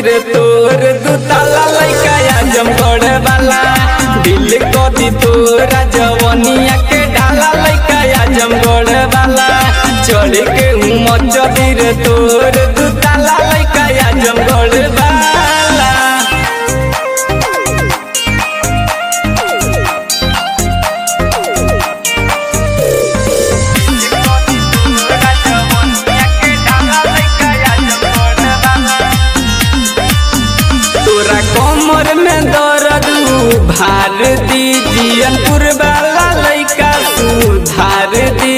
रे तोर दू ताला लइका आजमगढ़ वाला दिल को दी तोरा जवनिया के ढाला लइका आजमगढ़ वाला चढ़ के हूँ मच दी रे तोर दू ताला लइका आजमगढ़ वाला तोरा कमर में दर्द भार दी जियनपुर वाला लइका सुधार दी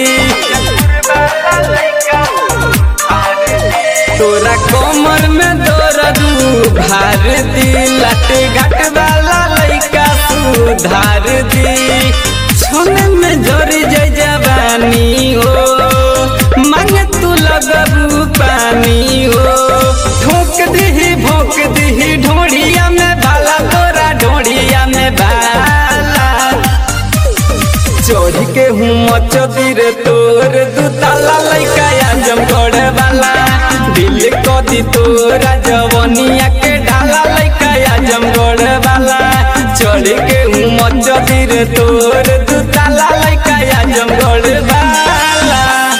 तोरा कमर में दर्द भार दी लट घाट वाला लइका सुधार दी छोने में जर जय जवानी हो मांगे तू लगबू पानी हो ठोक दीही भोक दीही ढोड़िया में भाला तोरा ढोड़िया में भाला चोरी के हूँ मचती रे तोर दू ताला लइका आजमगढ़ वाला दिल को दी तोरा जवनिया के ढाला लइका आजमगढ़ वाला चोरी के हूँ मचती रे तोर दू ताला लइका आजमगढ़ वाला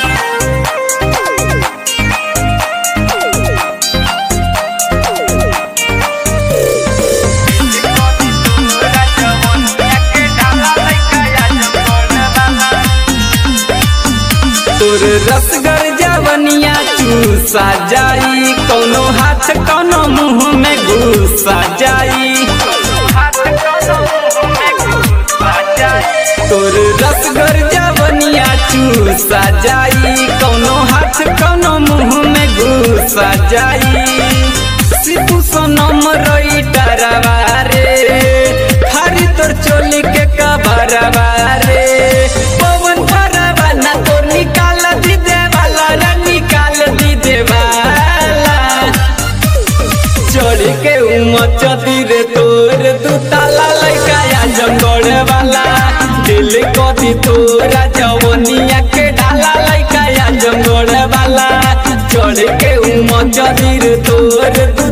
तोर रसगर जवनिया चूसा जाई कौनो हाथ कौनो मुंह में घुसा जाई तोर रसगर जवनिया चूसा जाई कौनो हाथ कौनो मुंह में घुसा जाई सिपू सोनम रोई डरवा रे हरी तोर चोली के कबरवा रे पवन भरवा ना तोर निकाल दी देवाला रे निकाल दी देवाला चोरी के उमच रे तोर दू ताला लइका आजमगढ़ वाला दिल को दी तोरा जवनिया के ढाला लइका आजमगढ़ वाला चोरी के उमच रे तोर दू